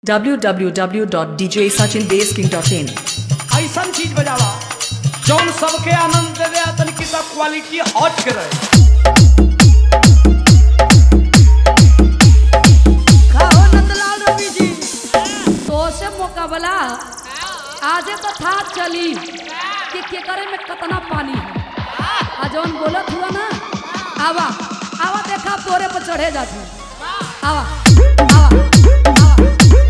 www.djsachinbasking.in ऐसन चीज बजावा जौन सबके आनंद देवे आ तनिक सा क्वालिटी हट के रहे खाओ नंदलाल रवि जी तो से मुकाबला आजे तो था चली कि केकरे में कितना पानी है आ जौन बोलत हुआ ना आवा आवा देखा तोरे पर चढ़े जाती आवा आवा आवा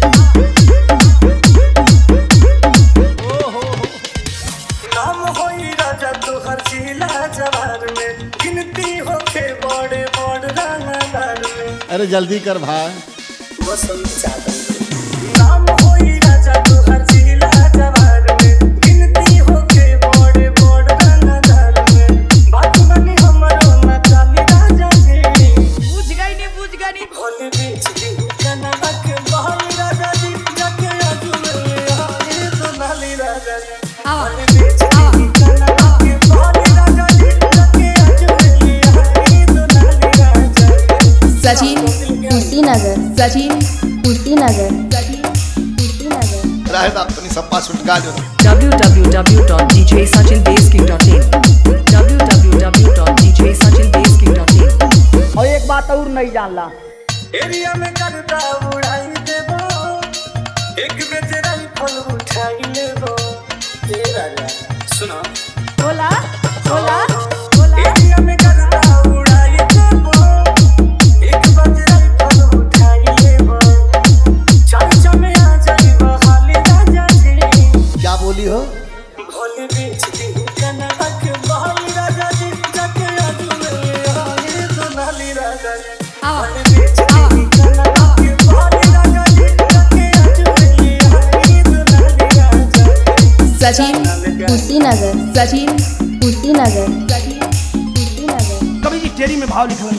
नाम होई राजा तोहर जिला जवार में गिनती होके बड़े बड़ रंगदार में अरे जल्दी कर भाई वसंत चादर में नाम होई राजा तोहर जिला जवार में गिनती होके बड़े बड़ रंगदार में बात बनी हमरो ना चाली राजा जी बुझ गई नहीं बुझ गई नहीं भोले बीच दी कनवा के बहल राजा जी जाके आजू में आए तो नाली राजा जी आवा भोले बीच दी कनवा के बहल राजा जी जाके आजू में आए तो नाली राजा जी सचिन कुशीनगर सचिन कुशीनगर सचिन कुशीनगर रहे तो अपनी सप्पा छुटका जो www.djsachinbasking.in www.djsachinbasking.in और एक बात और नहीं जानला एरिया में करता उड़ाई देबो एक बेच राइफल उठाई लेबो ए राजा सुनो बोला बोला बोला एरिया में करता उड़ाई देबो एक बेच राइफल उठाई लेबो चर्चा में आ जाई बहाली राजा जी क्या बोली हो भोले बेच दी कनवा के बहाली राजा जी जाके आजू में आए तो नाली राजा जी आवा भोले बेच दी कनवा के बहाली राजा जी जाके आजू में आए तो नाली राजा जी सचिन कुशीनगर सचिन कुशीनगर सचिन कुशीनगर कभी जी टेरी में भाव लिखल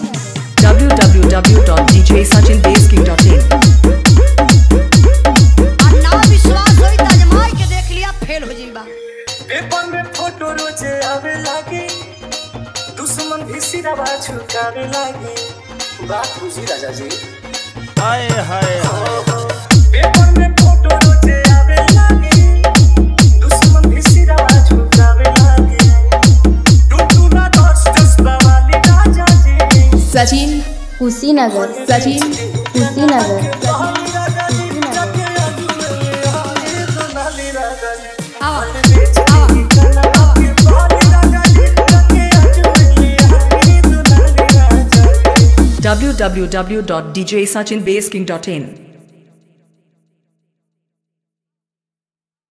www.djsachinbasking.in ना विश्वास होई त आजमाई के देख लिया फेल हो जाइबा पेपर में फोटो रोजे आवे लागे दुश्मन भी सिरवा झुकावे लागे बात बुझी राजा जी हाय हाय पेपर में फोटो रोजे आवे लागे दुश्मन भी सिरवा झुकावे लागे टूटू ना दस जज्बा वाली राजा जी सचिन कुशीनगर सचिन कुशीनगर बहाली राजा जी जाके आजू में आए तो नाली राजा जी आवा भले बेच दी कनवा के बहाली राजा जी जाके आजू में आए तो नाली राजा जी www.djsachinbasking.in